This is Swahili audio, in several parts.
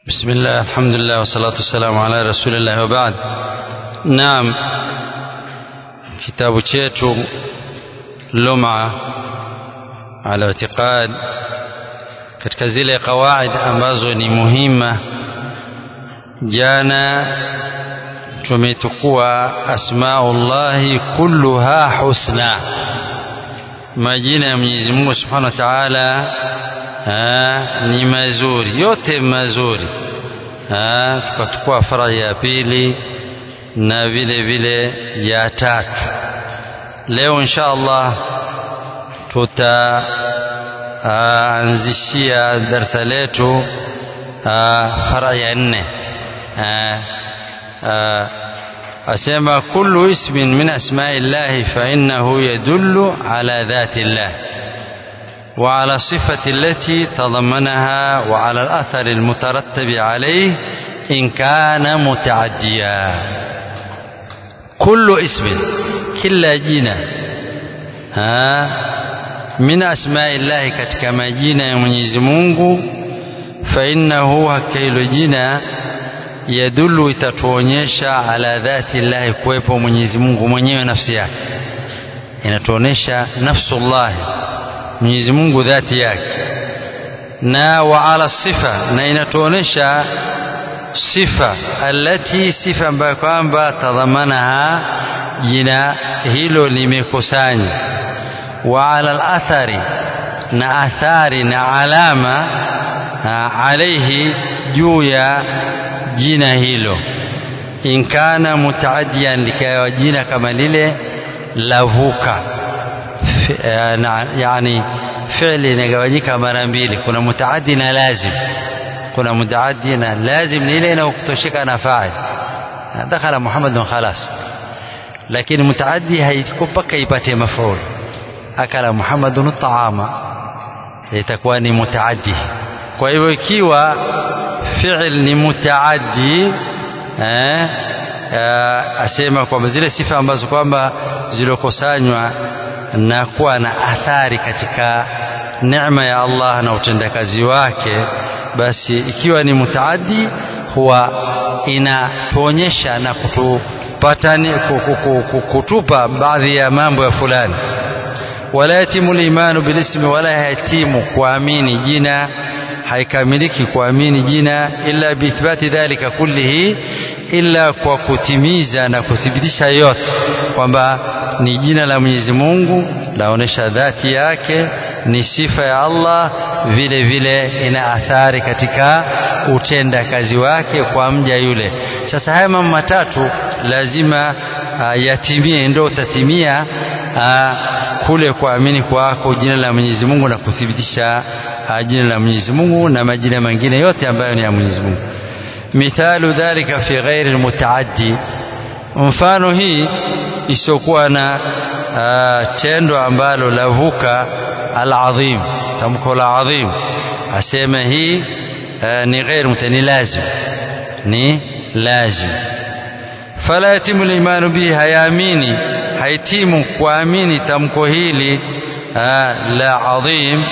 بسم الله الحمد لله والصلاة والسلام على رسول الله وبعد نعم kitabu chetu luma ala itiqad katika zile qawaid ambazo ni muhima jana tumetukua asmaullahi kulluha husna majina ya Mwenyezi Mungu Subhanahu wa Ta'ala ni mazuri yote mazuri tukatukua fara ya pili na vile vile ya tatu leo insha Allah tutaanzishia darsa letu fara ya nne asema kullu ismin min asma'i llahi fa innahu yadullu ala dhati llah وعلى الصفة التي تضمنها وعلى الأثر المترتب عليه إن كان متعديا كل اسم كلا جنا ها من أسماء الله katika majina ya Mwenyezi Mungu فإنه hakilo jina yadullu itatuonyesha ala dhati llahi kuwepo Mwenyezi Mungu mwenyewe nafsi yake inatuonyesha nafsullahi Mwenyezi Mungu dhati yake na wa ala sifa na inatuonesha sifa alati sifa ambayo kwamba tadhamanaha jina hilo limekusanya wa ala alathari na athari na alama alaihi juu ya jina hilo in kana mutaaddiyan likawa jina kama lile lavuka yani fi'li inagawanyika mara mbili kuna mutaaddi na lazim kuna mutaaddi na lazim ni ile inayokutosheka na fa'il dakhala muhammadun khalas lakini mutaaddi haiko mpaka ipate maf'ul akala muhammadun taama itakuwa ni mutaaddi kwa hivyo ikiwa fi'il ni mutaaddi eh, asema kwamba zile sifa ambazo kwamba zilokusanywa na kuwa na athari katika neema ya Allah na utendakazi wake basi ikiwa ni mutaaddi huwa inatuonyesha na kutupatani kutupa baadhi ya mambo ya fulani wala yatimu limanu bilismi wala yatimu kuamini jina haikamiliki kuamini jina illa biithbati dhalika kullihi illa kwa kutimiza na kuthibitisha yote kwamba ni jina la Mwenyezi Mungu laonesha dhati yake ni sifa ya Allah vile vile ina athari katika utenda kazi wake kwa mja yule sasa haya mambo matatu lazima uh, yatimie ndio utatimia uh, kule kuamini kwako jina la Mwenyezi Mungu na kuthibitisha uh, jina la Mwenyezi Mungu na majina mengine yote ambayo ni ya Mwenyezi Mungu mithalu dhalika fi ghairi almutaaddi mfano hii isiokuwa na uh, tendo ambalo lavuka al-azim tamko la azim aseme hii uh, ni ghair mutani lazim ni lazim fala yatimu limanu bihi hayaamini haitimu kuamini tamko hili uh, la azim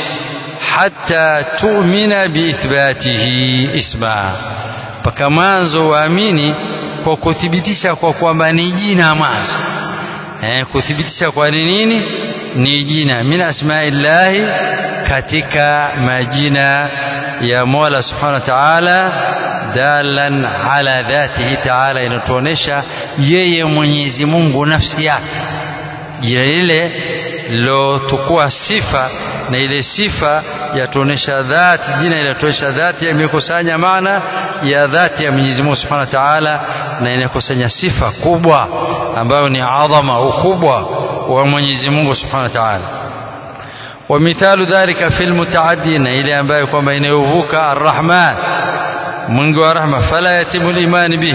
hatta tu'mina biithbatihi isma mpaka mwanzo waamini kwa kuthibitisha kwa kwamba ni jina mwanzo eh, kuthibitisha kwa ni nini ni jina min asmaillahi katika majina ya Mola subhanahu wa ta'ala dalan ala dhatihi ta'ala inatuonesha yeye Mwenyezi Mungu nafsi yake jina lile lilotukua sifa na ile sifa yatuonesha dhati jina inatuonesha dhati imekusanya maana ya dhati ya Mwenyezi Mungu Subhanahu wa Ta'ala na inakusanya sifa kubwa ambayo ni adhama ukubwa wa Mwenyezi Mungu Subhanahu wa Ta'ala wa mithalu dhalika fil mutaaddi na ile ambayo kwamba inayovuka arrahman mwingi wa rahma fala yatimu imani bihi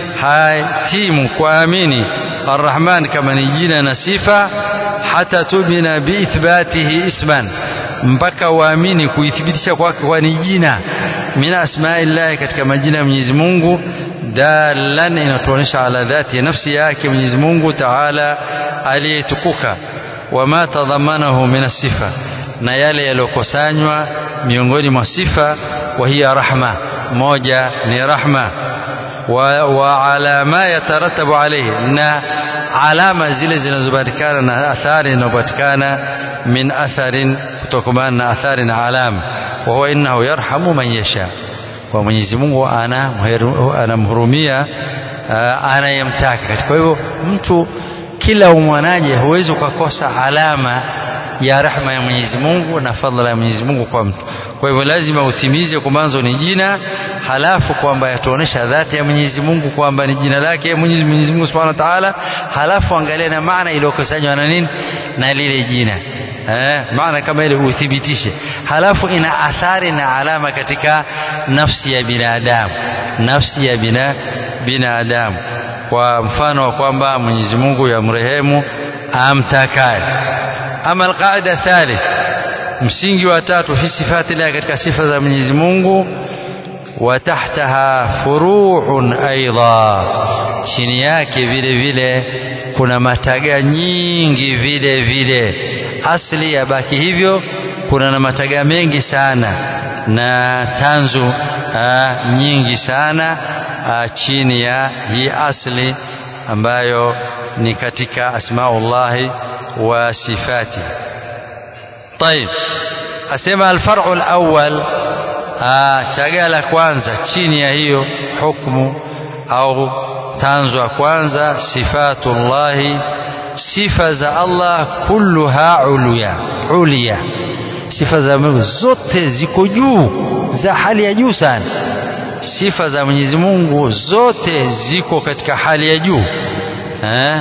hatimu kuamini arrahman kama ni jina na sifa hata tumina biithbatihi isman mpaka waamini kuithibitisha kwake kwa ni jina min asmaillahi katika majina ya Mwenyezi Mungu dalan inatuonyesha ala dhati ya nafsi yake Mwenyezi Mungu Taala aliyetukuka wama tadhamanahu min sifa na yale yaliyokusanywa miongoni mwa sifa wa hiya rahma moja ni rahma wa, wa ala ma yataratabu alayhi na alama zile zinazopatikana na athari zinazopatikana min atharin kutokana na athari na alama wa huwa innahu yarhamu man yasha kwa Mwenyezi Mungu anamhurumia anayemtaka katika kwa hivyo mtu kila umwanaje huwezi ukakosa alama ya rahma ya Mwenyezi Mungu na fadhila ya Mwenyezi Mungu kwa mtu kwa hivyo lazima utimize kwa mwanzo ni jina halafu kwamba yatuonesha dhati ya Mwenyezi Mungu kwamba ni jina lake Mwenyezi Mwenyezi Mungu Subhanahu wa Ta'ala halafu angalia na maana iliyokusanywa na nini na lile jina eh, maana kama ile uthibitishe halafu ina athari na alama katika nafsi ya binadamu nafsi ya bina binadamu kwa mfano wa kwamba Mwenyezi Mungu yamrehemu amtakaye ama alqaida thalith msingi wa tatu fi sifati Allah katika sifa za Mwenyezi Mungu wa tahtaha furu'un aidha chini yake vile vile kuna mataga nyingi vile vile asli yabaki hivyo kuna na mataga mengi sana na tanzu aa, nyingi sana aa, chini ya hii asli ambayo ni katika asmaullahi wa sifati طيب asema alfar'u alawwal taga la kwanza chini ya hiyo hukmu au tanzo ya kwanza sifatullahi sifa za Allah kulluha uluya ulia sifa za Mungu zote ziko juu za hali ya juu sana sifa za Mwenyezi Mungu zote ziko katika hali ya juu eh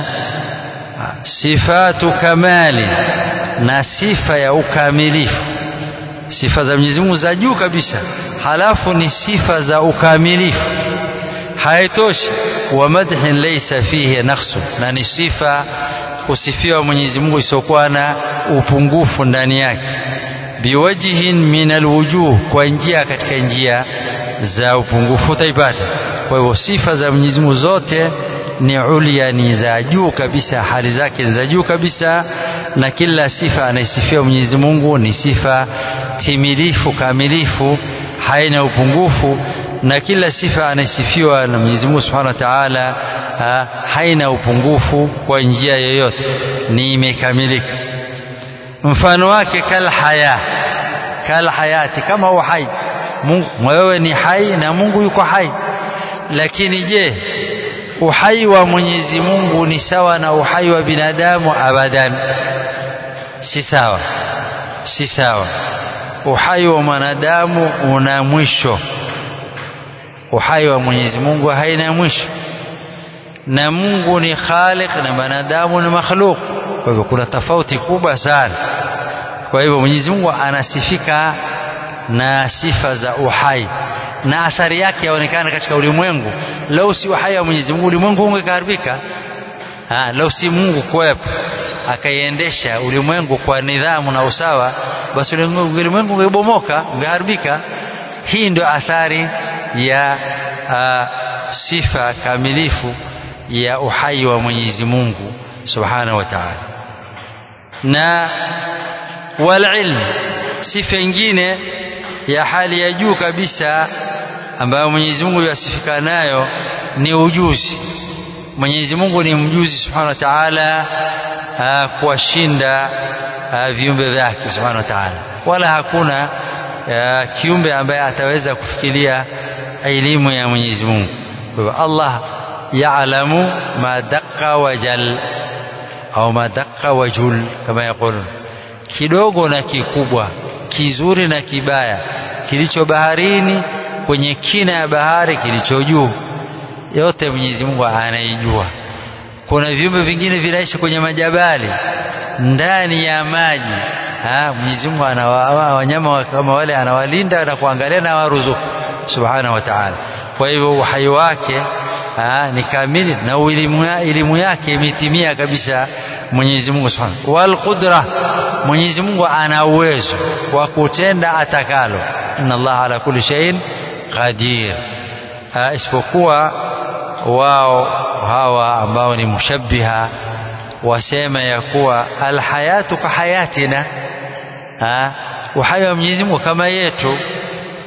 sifatu kamali na sifa ya ukamilifu sifa za Mwenyezi Mungu za juu kabisa halafu ni sifa za ukamilifu haitoshi wa madhin laysa fihi naqsu na ni sifa kusifiwa Mwenyezi Mungu isiokuwa na upungufu ndani yake biwajhin min alwujuh kwa njia katika njia za upungufu utaipata kwa hivyo sifa za Mwenyezi Mungu zote ni ulia ni za juu kabisa hali zake ni za juu kabisa na kila sifa anaisifiwa Mwenyezi Mungu ni sifa timilifu kamilifu haina upungufu na kila sifa anaisifiwa na Mwenyezi Mungu Subhanahu wa Ta'ala haina upungufu kwa njia yoyote ni imekamilika mfano wake kal haya kal hayati kama uhai Mungu wewe ni hai na Mungu yuko hai lakini je uhai wa Mwenyezi Mungu ni sawa na uhai wa binadamu abadan si sawa si sawa uhai wa mwanadamu una mwisho uhai wa Mwenyezi Mungu haina mwisho na Mungu ni khaliq na wanadamu ni makhluk kwa hivyo kuna tofauti kubwa sana kwa hivyo Mwenyezi Mungu anasifika na sifa za uhai na athari yake yaonekana katika ulimwengu lau si uhai wa Mwenyezi Mungu ulimwengu ungeharibika lau si Mungu kuwepo akaiendesha ulimwengu kwa nidhamu na usawa basi ulimwengu ungebomoka ungeharibika hii ndio athari ya a, sifa kamilifu ya uhai wa Mwenyezi Mungu subhanahu wa ta'ala na wal ilm sifa nyingine ya hali ya juu kabisa ambayo Mwenyezi Mungu yasifika nayo ni ujuzi Mwenyezi Mungu ni mjuzi subhanahu wa ta'ala kuwashinda viumbe vyake subhanahu wa ta'ala wala hakuna a, kiumbe ambaye ataweza kufikiria elimu ya Mwenyezi Mungu kwa hivyo Allah yaalamu ma daqqa wa jal au ma daqqa wa jul kama yakulun kidogo na kikubwa kizuri na kibaya kilicho baharini kwenye kina ya bahari kilicho juu yote Mwenyezi Mungu anaijua kuna viumbe vingine vinaishi kwenye majabali ndani ya maji ha Mwenyezi Mungu ana wanyama kama wale anawalinda na kuangalia na waruzuku subhanahu wa ta'ala kwa hivyo uhai wake ha, ni kamili na elimu yake imetimia kabisa Mwenyezi Mungu Subhanahu wal qudra Mwenyezi Mungu ana uwezo wa kutenda atakalo inna Allah ala kulli shay'in qadir isipokuwa wao hawa ambao ni mushabbiha wasema ya kuwa alhayatu ka hayatina ha, uhai wa Mwenyezi Mungu kama yetu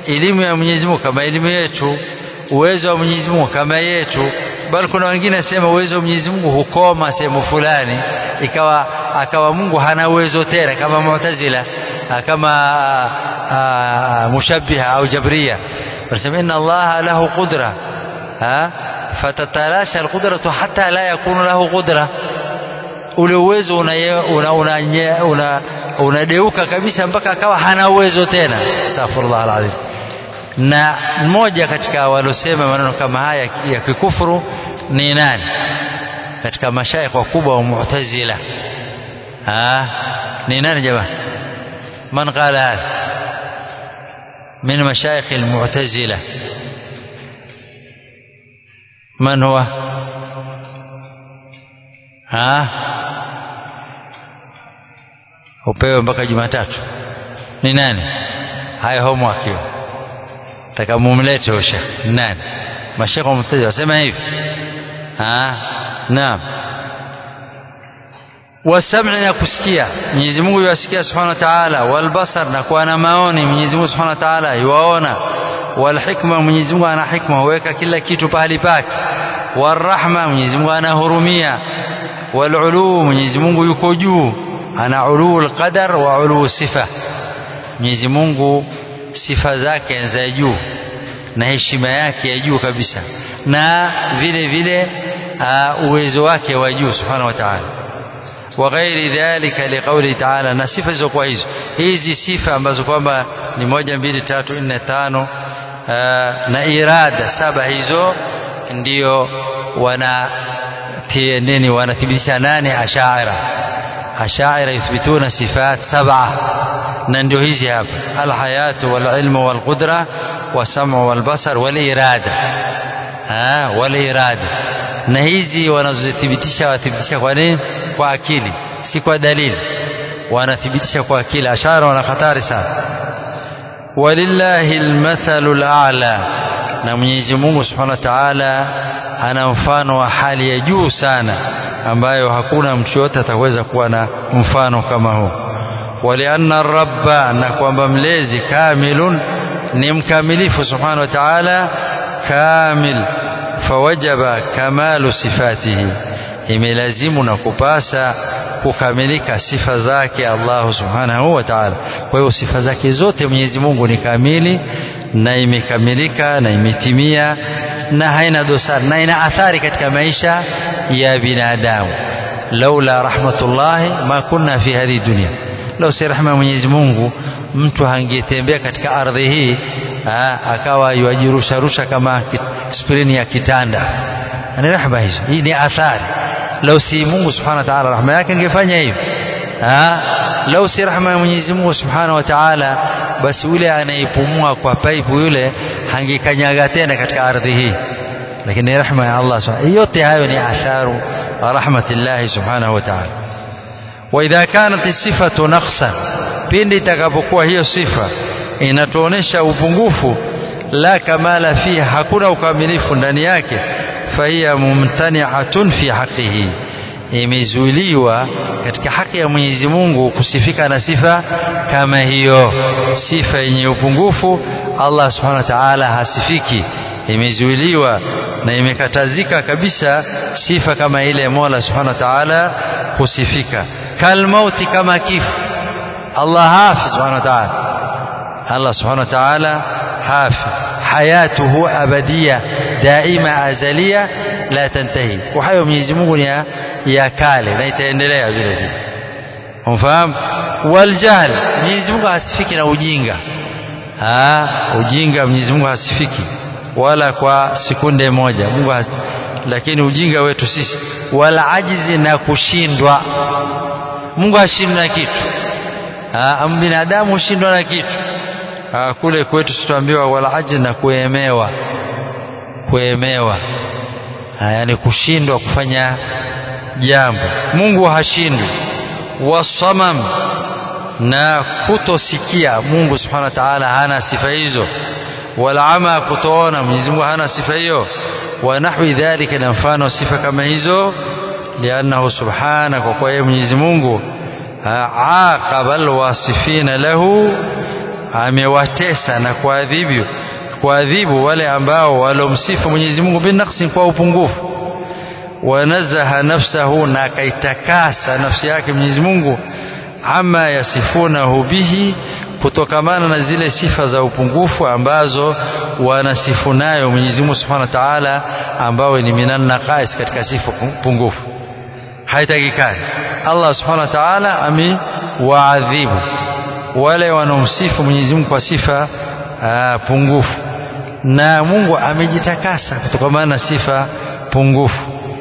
elimu ya Mwenyezi Mungu kama elimu yetu uwezo wa Mwenyezi Mungu kama yetu bali kuna wengine nasema uwezo wa Mwenyezi Mungu hukoma sehemu fulani ikawa akawa Mungu hana uwezo tena kama Mu'tazila kama mushabbiha au jabria wanasema inna Allah lahu qudra fatatalasha alqudratu hatta la yakunu lahu qudra ule uwezo unadeuka una, una, una kabisa mpaka akawa hana uwezo tena astaghfirullah alazim na mmoja katika walosema maneno kama haya ya kikufuru ni nani katika mashaikh wakubwa wa mu'tazila ah ni nani jamaa man qala hadha من مشايخ المعتزلة من هو ها upewe mpaka Jumatatu ni nani haya homework hiyo taka mumlete huyo shekh nani mashekhe wa mutazila wasema hivi ah naam wasam'i na kusikia Mwenyezi Mungu yuasikia Subhanahu wa Ta'ala walbasar na kuwa na maoni Mwenyezi Mungu Subhanahu wa Ta'ala yuwaona walhikma Mwenyezi Mungu ana hikma huweka kila kitu pahali pake warahma Mwenyezi Mungu anahurumia walulu Mwenyezi Mungu yuko juu ana ulul qadar wa ulul sifa Mwenyezi Mungu sifa zake za juu na heshima yake ya juu kabisa na vile vile uh, uwezo wake wa juu Subhanahu wa Ta'ala وغير ذلك لقوله تعالى na sifa zilizokuwa hizo hizi sifa ambazo kwamba ni moja mbili tatu nne tano na irada saba hizo ndio wana nini wanathibitisha nane ashaira ashaira yuthbituna sifat saba na ndio hizi hapa alhayatu walilmu walqudra wasamu walbasar walirada walirada na hizi wanazothibitisha wathibitisha kwa nini kwa akili si kwa dalili wanathibitisha kwa akili ashara wana hatari sana walillahi almathalu al'a na Mwenyezi Mungu Subhanahu wa Ta'ala ana mfano wa hali ya juu sana ambayo hakuna mtu yote ataweza kuwa na mfano kama huu walianna rabba na kwamba mlezi kamilun ni mkamilifu Subhanahu wa Ta'ala kamil fawajaba kamalu sifatihi imelazimu na kupasa kukamilika sifa zake Allah subhanahu wa ta'ala. Kwa hiyo sifa zake zote Mwenyezi Mungu ni kamili na imekamilika na imetimia na haina dosari na ina athari katika maisha ya binadamu. laula rahmatullahi ma kunna fi hadhihi dunya, lau si rahma ya Mwenyezi Mungu mtu hangetembea katika ardhi hii aa, akawa yuajirusharusha kama sprini ya kitanda. Ni rehma hizo, hii ni athari lau si Mungu subhanahu wa ta'ala rahma yake angefanya hivyo lau si rahma ya Mwenyezi Mungu subhanahu wa ta'ala basi yule anayepumua kwa paipu yule hangekanyaga tena katika ardhi hii lakini rahma ya Allah subhanahu yote hayo ni atharu rahmatillahi subhanahu wa ta'ala wa idha kanat sifatu naqsan pindi itakapokuwa hiyo sifa inatuonesha upungufu la kamala fiha hakuna ukamilifu ndani yake fahiya mumtani'atun fi haqqihi imezuiliwa katika haki ya Mwenyezi Mungu kusifika na sifa kama hiyo sifa yenye upungufu Allah subhanahu wa ta'ala hasifiki imezuiliwa na imekatazika kabisa sifa kama ile Mola subhanahu wa ta'ala kusifika kalmauti kama kifo Allah hafi subhanahu wa ta'ala Allah subhanahu wa ta'ala hafi hayatuhu abadia daima azalia la tantahi uhai wa Mwenyezi Mungu ni ya, ya kale na itaendelea vile vile umfahamu waljahl Mwenyezi Mungu hasifiki na ujinga ha, ujinga Mwenyezi Mungu hasifiki wala kwa sekunde moja Mungu has... lakini ujinga wetu sisi wala ajizi na kushindwa Mungu hashindwi na kitu ha, binadamu hushindwa na kitu ha, kule kwetu tutaambiwa wala ajizi na kuemewa kuemewa yani kushindwa kufanya jambo Mungu hashindwi wasamam na kutosikia Mungu subhanahu wa ta'ala hana sifa hizo wala ama kutoona Mwenyezi Mungu hana sifa hiyo wa nahwi dhalika na mfano sifa kama hizo liannahu subhana kwa kuwa yeye Mwenyezi Mungu aqaba alwasifina lahu amewatesa na kuadhibu kuadhibu wale ambao walomsifu Mwenyezi Mungu binaqsin kwa upungufu wanazaha nafsahu na akaitakasa nafsi yake Mwenyezi Mungu ama yasifunahu bihi kutokamana na zile sifa za upungufu ambazo wanasifu nayo Mwenyezi Mungu Subhanahu wa Ta'ala ambao ni minan naqais katika sifa pungufu haitakikani Allah Subhanahu wa Ta'ala amewaadhibu wale wanaomsifu Mwenyezi Mungu kwa sifa aa, pungufu na Mungu amejitakasa kutokamana na sifa pungufu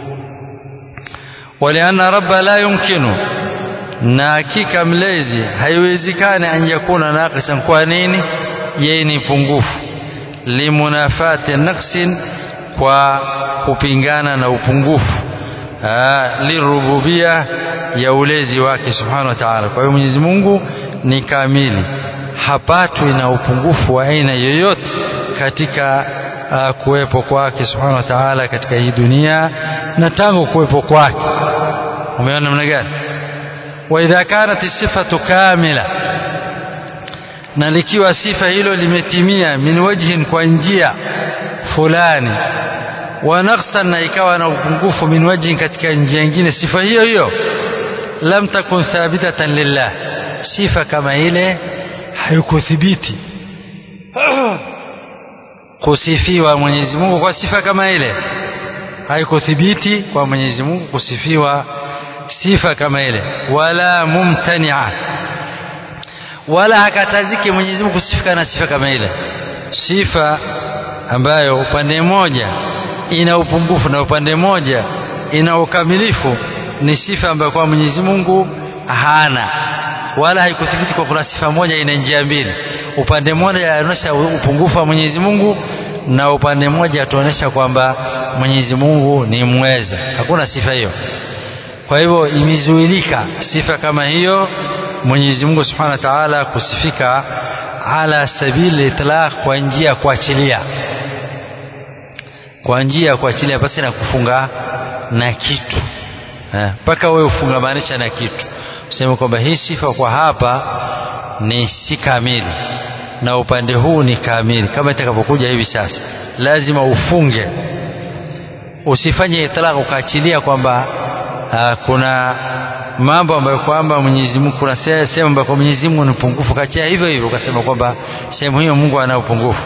walianna rabba la yumkinu na hakika mlezi haiwezekani an yakuna naqisan kwa nini yeye ni pungufu limunafati naqsin kwa kupingana na upungufu lirububia ya ulezi wake subhanahu wa ta'ala kwa hiyo Mwenyezi Mungu ni kamili hapatwi na upungufu wa aina yoyote katika uh, kuwepo kwake subhanahu wa ta'ala katika hii dunia na tangu kuwepo kwake umeona namna gani wa idha kanat sifatu kamila na likiwa sifa hilo limetimia min wajhin kwa njia fulani wa naqsan na ikawa na upungufu min wajhin katika njia nyingine sifa hiyo hiyo lam takun thabitatan lillah sifa kama ile haikuthibiti kusifiwa Mwenyezi Mungu kwa sifa kama ile haikuthibiti kwa Mwenyezi Mungu kusifiwa sifa kama ile wala mumtania wala hakataziki Mwenyezi Mungu kusifika na sifa kama ile sifa ambayo upande mmoja ina upungufu na upande mmoja ina ukamilifu ni sifa ambayo kwa Mwenyezi Mungu hana wala haikuthibiti kwa kuna sifa moja ina njia mbili upande mmoja anaonyesha upungufu wa Mwenyezi Mungu na upande mmoja atuonyesha kwamba Mwenyezi Mungu ni mweza hakuna sifa hiyo kwa hivyo imezuilika sifa kama hiyo Mwenyezi Mungu Subhanahu wa Ta'ala kusifika ala sabili itlaq kwa njia ya kuachilia kwa njia ya kuachilia basi na kufunga na kitu mpaka wewe ufungamanisha na kitu useme kwamba hii sifa kwa hapa ni si kamili na upande huu ni kamili kama itakavyokuja hivi sasa lazima ufunge usifanye itlaq ukaachilia kwamba uh, kuna mambo ambayo kwamba Mwenyezi Mungu kuna sehemu ambayo kwa Mwenyezi Mungu ni upungufu kachia hivyo hivyo ukasema kwamba sehemu hiyo Mungu ana upungufu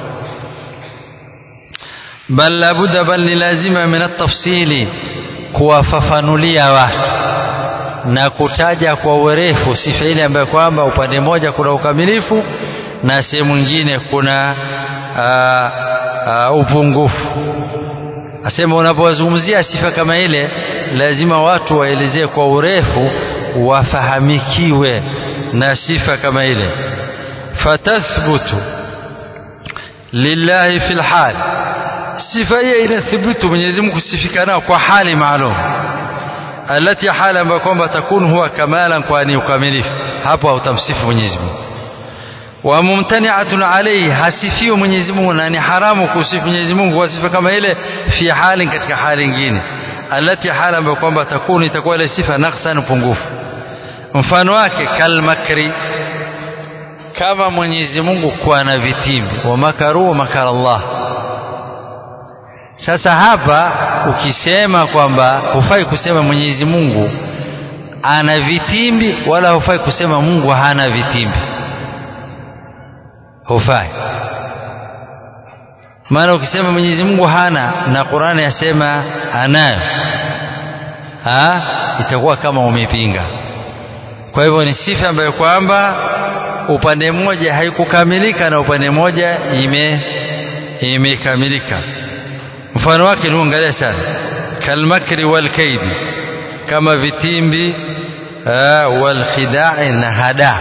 bal labudda bal ni lazima min at-tafsili kuwafafanulia watu na kutaja kwa urefu sifa ile ambayo kwamba upande mmoja kuna ukamilifu na sehemu nyingine kuna uh, uh, upungufu asema unapozungumzia sifa kama ile lazima watu waelezee kwa urefu wafahamikiwe na sifa kama ile fatathbutu lillahi fil hal sifa hiyo inathibitu Mwenyezi Mungu kusifika nao kwa hali maalum alati hala ambayo kwamba takunu huwa kamalan kwa ni ukamilifu hapo hautamsifu Mwenyezi Mungu wa mumtani'atun alayhi hasifiwa Mwenyezi Mungu na ni haramu kusifu Mwenyezi Mungu kwa sifa kama ile fi hali katika hali nyingine alati hala ambayo kwamba takunu itakuwa ile sifa naqsan upungufu mfano wake kalmakri kama Mwenyezi Mungu kuwa na vitimbi wa makaru wa makara Allah sasa hapa ukisema kwamba hufai kusema Mwenyezi Mungu ana vitimbi wala hufai kusema Mungu hana vitimbi hufai maana ukisema Mwenyezi Mungu hana na Qur'ani yasema anayo ha itakuwa kama umepinga kwa hivyo ni sifa ambayo kwamba upande mmoja haikukamilika na upande mmoja ime imekamilika mfano wake ni angalia sana kalmakri wal kaidi kama vitimbi wal khidai na hada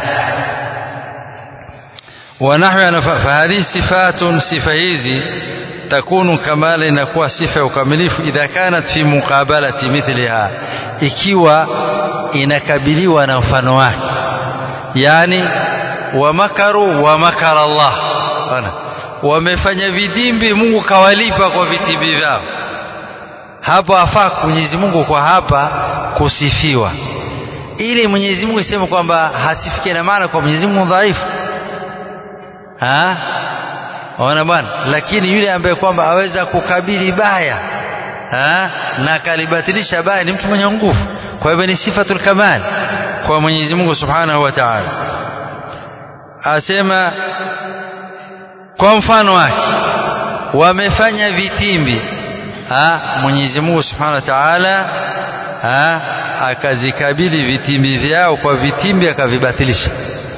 ونحو فهذه صفات صفة hizi تكون كمال inakuwa sifa ya ukamilifu idha kanat fi muqabalati mithliha ikiwa inakabiliwa na mfano wake yani wa makaru wa makara Allah bana wamefanya vitimbi Mungu kawalipa kwa vitimbi vyao hapo afaa Mwenyezi Mungu kwa hapa kusifiwa ili Mwenyezi Mungu iseme kwamba hasifike na maana kwa Mwenyezi Mungu dhaifu ha ona bwana lakini yule ambaye kwamba aweza kukabili baya ha na akalibatilisha baya ni mtu mwenye nguvu kwa hivyo ni sifatul kamal kwa Mwenyezi Mungu Subhanahu wa Ta'ala asema kwa mfano wake wamefanya vitimbi ha Mwenyezi Mungu Subhanahu wa Ta'ala ha akazikabili vitimbi vyao kwa vitimbi akavibatilisha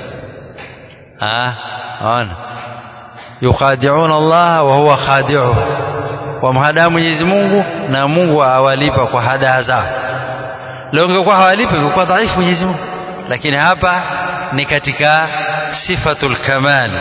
ha ona yukhadi'una Allah wa huwa khadi'uhum wamhadaa Mwenyezi Mungu na Mungu awalipa kwa hadaa zao leo ingekuwa hawalipi ingekuwa dhaifu Mwenyezi Mungu lakini hapa ni katika sifatul kamal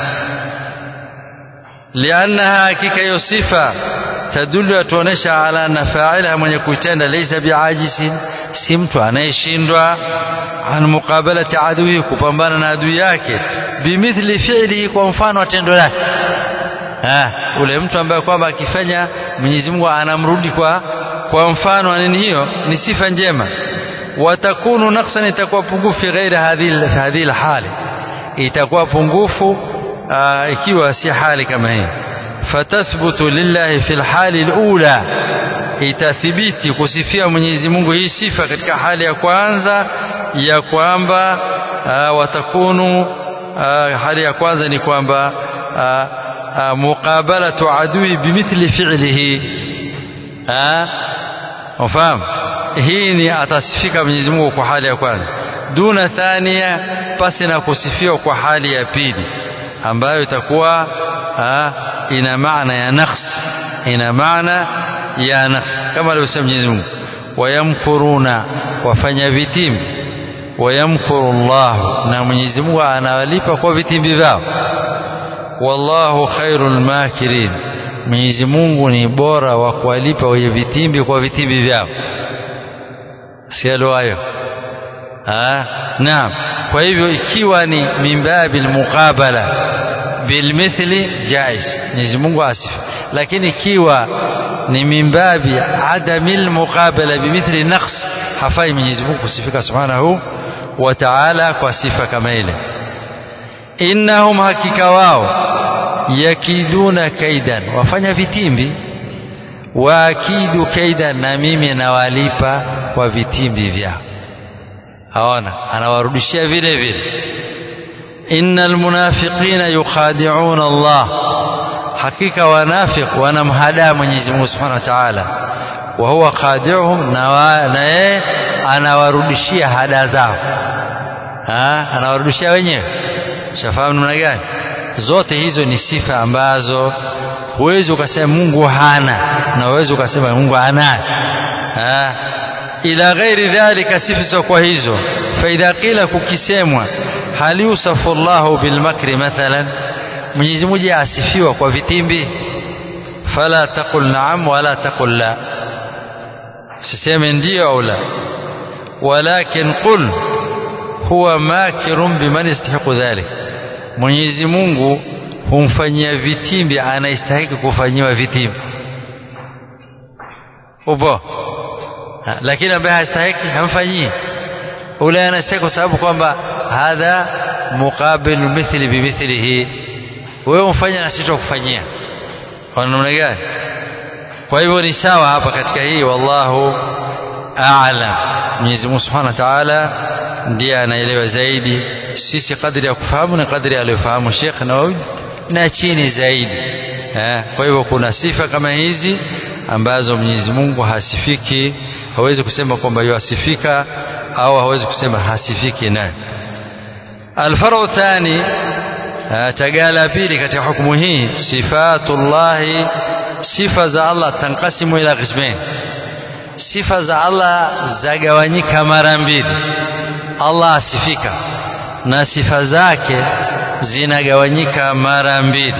liannaha hakika hiyo sifa tadullu yatuonesha ala anna fa'ilaha mwenye kuitenda laysa biajisin si mtu anayeshindwa an muqabalati adui kupambana na adui yake bimithli fi'lihi kwa mfano wa tendo lake ah ule mtu ambaye kwamba akifanya Mwenyezi Mungu anamrudi kwa kwa mfano nini hiyo ni sifa njema watakunu naqsan itakuwa pungufu fi ghairi hadhihi hadhihi hali itakuwa pungufu ikiwa si hali kama hii fatathbutu lillahi fil hali alula itathibiti kusifia Mwenyezi Mungu hii sifa katika hali ya kwanza ya kwamba watakunu hali ya kwanza ni kwamba muqabalatu adui bimithli fi'lihi ufahamu hii ni atasifika Mwenyezi Mungu kwa hali ya kwanza duna thania pasi na kusifiwa kwa hali ya pili ambayo itakuwa ina maana ya naqs ina maana ya naqs kama alivyosema Mwenyezi Mungu wayamkuruna wafanya vitimbi wayamkuru Allah na Mwenyezi Mungu anawalipa kwa vitimbi vyao wallahu khairul makirin Mwenyezi Mungu ni bora wa kuwalipa wenye vitimbi kwa vitimbi vyao sialo hayo ah naam kwa hivyo ikiwa ni mimbabil muqabala bilmithli jaiz Mwenyezi Mungu asifi lakini ikiwa ni mimbabi adamil muqabala bimithli naqs hafai Mwenyezi Mungu kusifika subhanahu wa ta'ala kwa sifa kama ile innahum hakika wao yakiduna kaidan wafanya vitimbi waakidu kaidan na mimi nawalipa kwa vitimbi vyao haona anawarudishia vile vile innal munafiqina yukhadi'una Allah hakika wanafiq wanamhadaa Mwenyezi Mungu Subhanahu wa Ta'ala wa huwa khadi'uhum na yeye anawarudishia hada zao ha anawarudishia wenyewe shafahamu namna gani zote hizo ni sifa ambazo huwezi ukasema Mungu hana na huwezi ukasema Mungu anayo ha ila ghairi dhalika sifa kwa hizo faidha qila kukisemwa hal yusafu Allahu bilmakri mathalan Mwenyezi Mungu asifiwa kwa vitimbi fala taqul na'am wala taqul la siseme ndio au la walakin qul huwa makirun biman yastahiqu dhalik Mwenyezi Mungu humfanyia vitimbi anayestahili kufanyiwa vitimbi upo lakini ambaye hastahiki hamfanyii ule anastahili kwa sababu kwamba hadha muqabil mithli bimithlihi wewe umfanya na sisi kufanyia kwa namna gani kwa hivyo ni sawa hapa katika hii wallahu a'lam Mwenyezi Mungu Subhanahu wa Ta'ala ndiye anaelewa zaidi sisi kadri ya kufahamu na kadri aliyofahamu Sheikh Nawawi na chini zaidi eh, kwa hivyo kuna sifa kama hizi ambazo Mwenyezi Mungu hasifiki hawezi kusema kwamba yuasifika au hawezi kusema hasifiki naye alfaru thani tagala pili katika hukumu hii sifatullahi sifa za Allah tankasimu ila qismain sifa za Allah zagawanyika mara mbili Allah asifika na sifa zake zinagawanyika mara mbili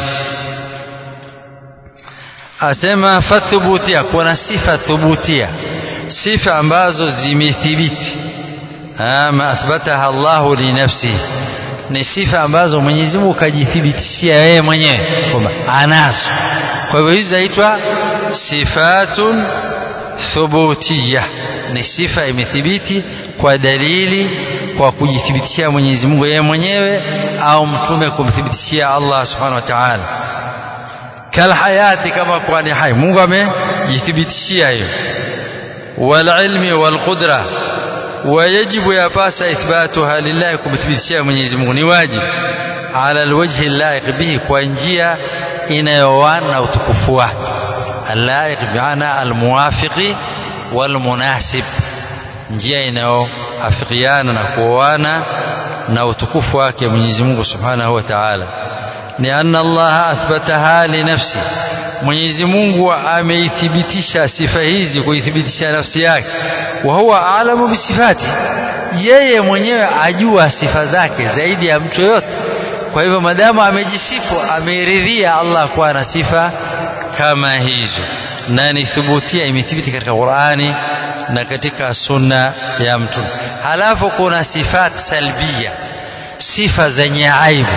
asema fathubutia kuna sifa thubutia sifa ambazo zimethibiti ama athbataha Allahu li nafsi ni sifa ambazo Mwenyezi Mungu kajithibitishia yeye mwenyewe kwamba anazo kwa hivyo hizi zaitwa sifatun thubutiyya ni sifa imethibiti kwa dalili kwa kujithibitishia Mwenyezi Mungu yeye mwenyewe au mtume kumthibitishia Allah subhanahu wa ta'ala kalhayati kama kuwa ni hai Mungu amejithibitishia hiyo walilmi walqudra wayajibu yapasa ithbatuha lillahi kumthibitishia Mwenyezi Mungu ni wajibu ala alwajhi laiq bihi kwa njia inayowana na utukufu wake allaiq bimaana almuwafiqi walmunasib njia inayoafikiana na kuoana na utukufu wake Mwenyezi Mungu Subhanahu wa Ta'ala ni anna Allah athbataha li nafsi Mwenyezi Mungu ameithibitisha sifa hizi kuithibitisha nafsi yake wa huwa alamu bisifati yeye mwenyewe ajua sifa zake zaidi ya mtu yote kwa hivyo madamu amejisifu ameridhia Allah kuwa na sifa kama hizo na ni thubutia imethibiti katika Qur'ani na katika sunna ya mtume halafu kuna sifat salbia sifa zenye aibu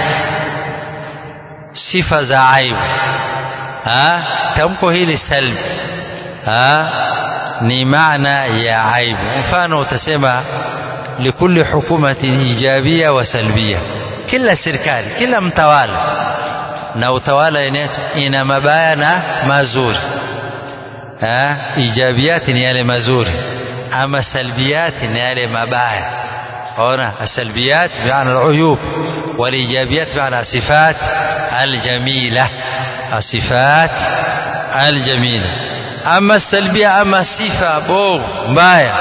sifa za aibu ha tamko hili salbi ha ni maana ya aibu mfano utasema likulli hukumatin ijabia wa salbia kila serikali kila mtawala na utawala ina mabaya na mazuri ha ijabiyati ni yale mazuri ama salbiyati ni yale mabaya ona السلبيات بمعنى العيوب والايجابيات بمعنى الصفات الجميله الصفات الجميله اما السلبيه اما صفه بوغ mbaya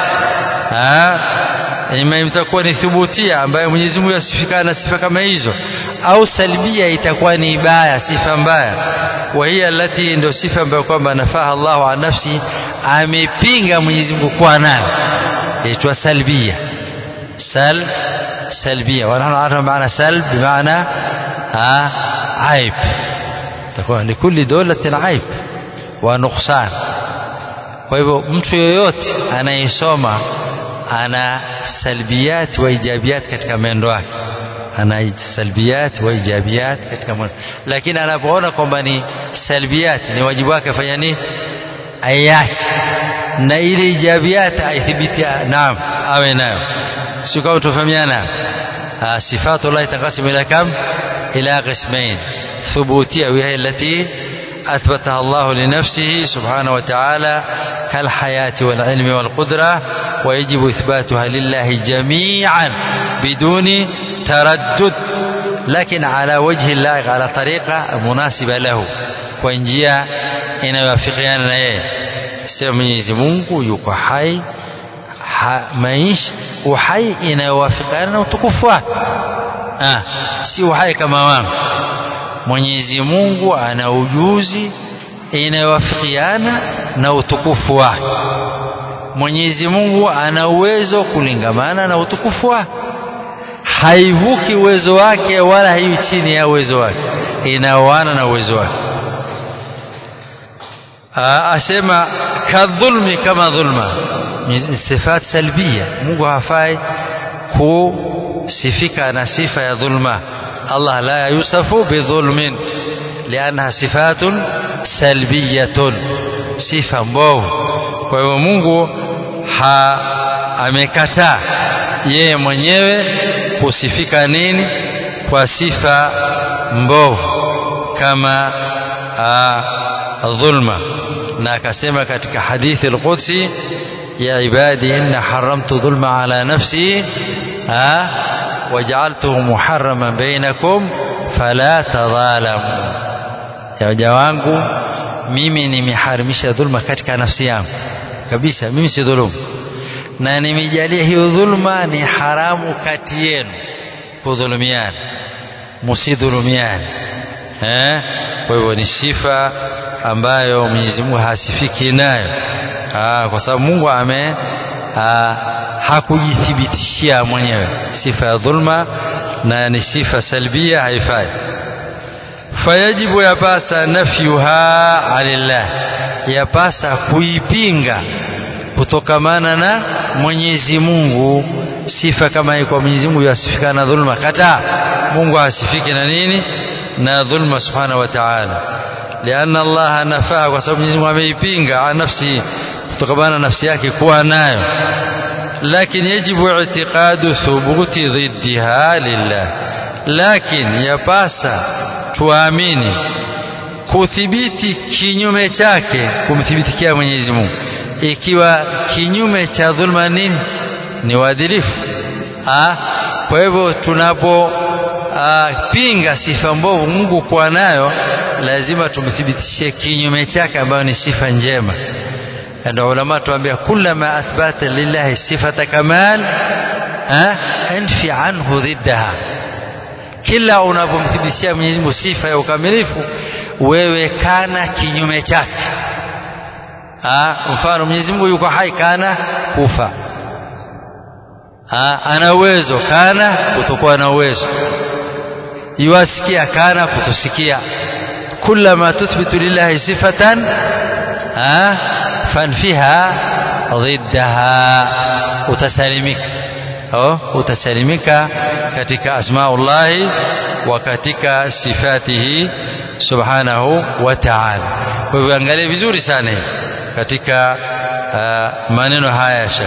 ima itakuwa ni thubutia ambayo Mwenyezi Mungu yasifikana na sifa kama hizo au salbia itakuwa ni baya sifa mbaya wa hiya allati ndio sifa ambayo kwamba nafaha Allahu an nafsi amepinga Mwenyezi Mungu kwa nayo yaitwa salbia سلب سلبية ونحن عرفنا معنى سلب بمعنى آه عيب تكون لكل دولة عيب ونقصان kwa hivyo mtu yoyote anayesoma ana salbiyat wa ijabiyat katika mwendo wake ana salbiyat wa ijabiyat katika mwendo lakini anapoona kwamba ni salbiyat ni wajibu wake afanya nini ayache na ile ijabiyat aithibiti naam awe nayo sio kama tufahamiana صفات الله تنقسم إلى كم إلى قسمين ثبوتية وهي التي أثبتها الله لنفسه سبحانه وتعالى كالحياة والعلم والقدرة ويجب إثباتها لله جميعا بدون تردد لكن على وجه اللائق على طريقة مناسبة له وإنجيا إن يوافقيان إيه سيما Mwenyezi Mungu yuko hai ha, maisha uhai inayowafikiana na utukufu wake ah, si uhai kama wangu Mwenyezi Mungu ana ujuzi inayowafikiana na utukufu wake Mwenyezi Mungu ana uwezo kulingamana na utukufu wake haivuki uwezo wake wala haiwi chini ya uwezo wake inaoana na uwezo wake asema kadhulmi kama dhulma sifat salbia Mungu hafai kusifika na sifa ya dhulma Allah la yusafu bidhulmin lianha sifatun salbiyatun sifa mbovu kwa hivyo Mungu ha amekataa yeye mwenyewe kusifika nini kwa sifa mbovu kama dhulma na akasema katika hadithi al-Qudsi ya ibadi inna haramtu dhulma ala nafsi ha waj'altuhu muharraman bainakum fala tadhalamu ya waja wangu mimi nimeharimisha dhulma katika nafsi yangu kabisa mimi si dhulumu na nimejalia hiyo dhulma ni haramu kati yenu kudhulumiana msidhulumiane eh kwa hivyo ni sifa ambayo Mwenyezi Mungu hasifiki nayo Aa, kwa sababu Mungu ame aa, hakujithibitishia mwenyewe sifa ya dhulma na ni sifa salbia haifai fayajibu yapasa nafyuha alillah yapasa kuipinga kutokamana na Mwenyezi Mungu sifa kama hii kwa Mwenyezi Mungu yasifika na dhulma kataa Mungu hasifiki na nini na dhulma subhanahu wa ta'ala لأن الله نفاه kwa sababu Mwenyezi Mungu ameipinga an nafsi kutokamana nafsi yake kuwa nayo lakini yajibu i'tiqadu thubuti dhiddiha lillah lakini yapasa tuamini kuthibiti kinyume chake kumthibitikia Mwenyezi Mungu ikiwa kinyume cha dhulma nini ni uadilifu kwa hivyo tunapo pinga sifa mbovu Mungu kuwa nayo lazima tumthibitishie kinyume chake ambayo ni sifa njema ndio ulama tuambia kullama athbata lillahi sifata kamal anfi anhu dhiddaha kila unapomthibitishia Mwenyezi Mungu sifa ya ukamilifu wewe kana kinyume chake mfano Mwenyezi Mungu yuko hai kana kufa ana uwezo kana kutokuwa na uwezo yuwasikia kana kutosikia kullama tuthbitu lillahi sifatan fanfiha ضدها utasalimika oh utasalimika katika asmaullahi wa katika sifatihi subhanahu wa ta'ala kwa hivyo angalia vizuri sana katika uh, maneno haya shekh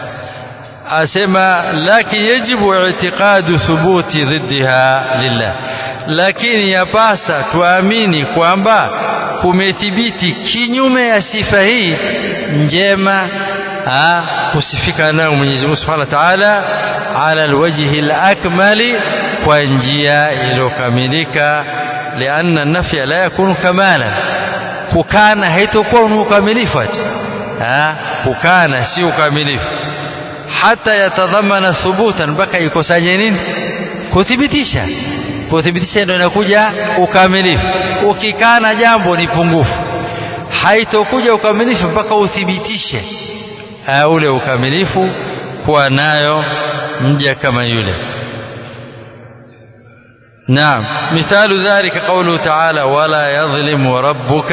asema lakin yajibu i'tiqadu thubuti dhiddiha lillah lakini yapasa tuamini kwamba kumethibiti kinyume ya sifa hii njema ha, kusifika nayo Mwenyezi Mungu Subhanahu wa Ta'ala ala alwajhi alakmali kwa njia iliyokamilika lianna nafya la yakunu kamala kukana haitokuwa ni ukamilifu ati kukana si ukamilifu hata yatadhamana thubutan mpaka ikusanye nini kuthibitisha kuthibitisha ndio inakuja ukamilifu ukikana jambo ni pungufu haitokuja ukamilifu mpaka uthibitishe ule ukamilifu kuwa nayo mja kama yule نعم مثال ذلك قوله تعالى ولا يظلم ربك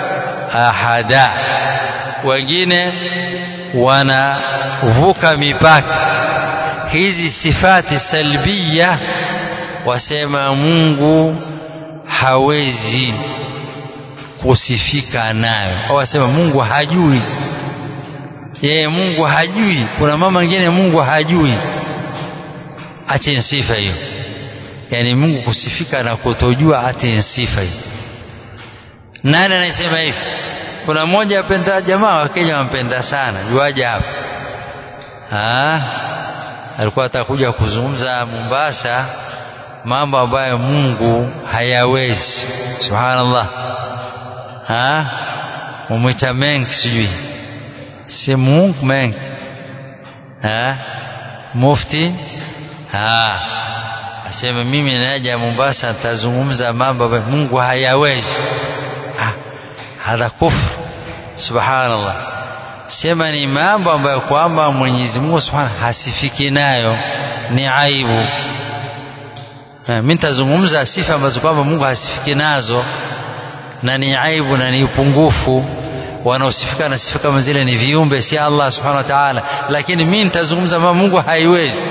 أحدا wengine wanavuka mipaka hizi sifati salbia wasema Mungu hawezi kusifika nayo au wasema Mungu hajui yeye Mungu hajui kuna mama mwingine Mungu hajui ache sifa hiyo yani Mungu kusifika na kutojua ate sifa hiyo nani anasema hivi kuna mmoja apenda jamaa wa Kenya wampenda sana yuaje hapa ah alikuwa atakuja kuzungumza Mombasa mambo ambayo Mungu hayawezi subhanallah ah mumwita mengi sijui si Mungu mengi ah mufti ah asema mimi naja Mombasa nitazungumza mambo ambayo Mungu hayawezi ah hadha kufr subhanallah sema ni mambo ambayo kwamba Mwenyezi Mungu subhanahu hasifiki nayo ni aibu mimi nitazungumza sifa ambazo kwamba Mungu hasifiki nazo na ni aibu na ni upungufu wanaosifika na sifa kama zile ni viumbe si Allah subhanahu wa ta'ala lakini mimi nitazungumza mambo Mungu haiwezi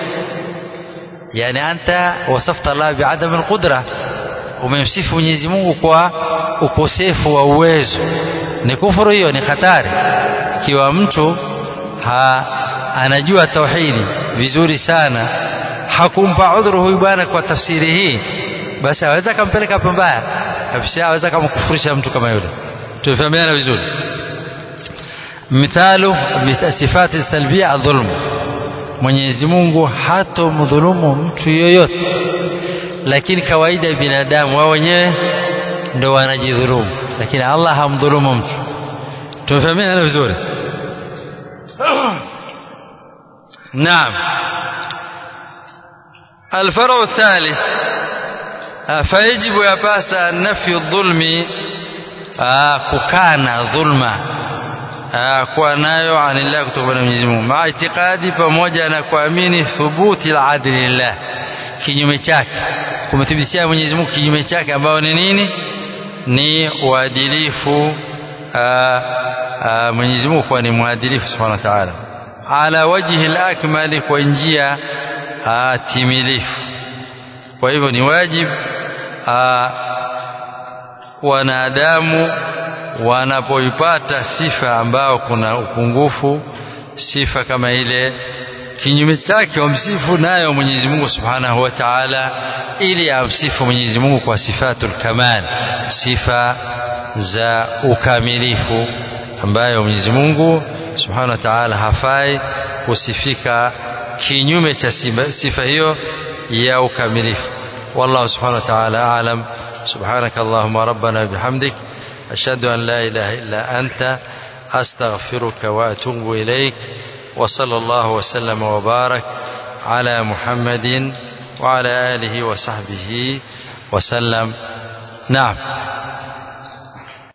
yani anta wasafta Allah bi'adam al-qudra umemsifu Mwenyezi Mungu kwa ukosefu wa uwezo ni kufuru hiyo ni hatari ikiwa mtu ha, anajua tauhidi vizuri sana hakumpa udhuru huyu bwana kwa tafsiri hii basi aweza kampeleka pambaya kabisa aweza kumkufurisha mtu kama yule tufahamiana vizuri mithalu sifati salbia adhulm Mwenyezi Mungu hatomdhulumu mtu yoyote lakini kawaida ya binadamu wao wenyewe ndio wanajidhulumu lakini Allah hamdhulumu mtu tumefahamiana vizuri naam الفرع الثالث فيجب يباس نفي الظلم ككان ظلما kuwa nayo anillah kutoka kwa Mwenyezi Mungu maa itikadi pamoja na kuamini thubuti al-adli lillah kinyume chake kumthibitishia Mwenyezi Mungu kinyume chake ambao ni nini ni uadilifu Mwenyezi Mungu kuwa ni mwadilifu subhanahu wa ta'ala ala wajhi al-akmali kwa njia timilifu kwa hivyo ni wajibu wanadamu wanapoipata sifa ambao kuna upungufu sifa kama ile kinyume chake wamsifu nayo Mwenyezi Mungu Subhanahu wa Ta'ala ili amsifu Mwenyezi Mungu kwa sifatul kamal sifa za ukamilifu ambayo Mwenyezi Mungu Subhanahu wa Ta'ala hafai kusifika kinyume cha sifa hiyo ya ukamilifu wallahu subhanahu wa ta'ala a'lam subhanaka allahumma rabbana bihamdik ashhadu an la ilaha illa anta astaghfiruka wa atubu ilaik wa sallallahu wa sallama wa barak ala muhammadin wa ala alihi wa sahbihi wa sallam na'am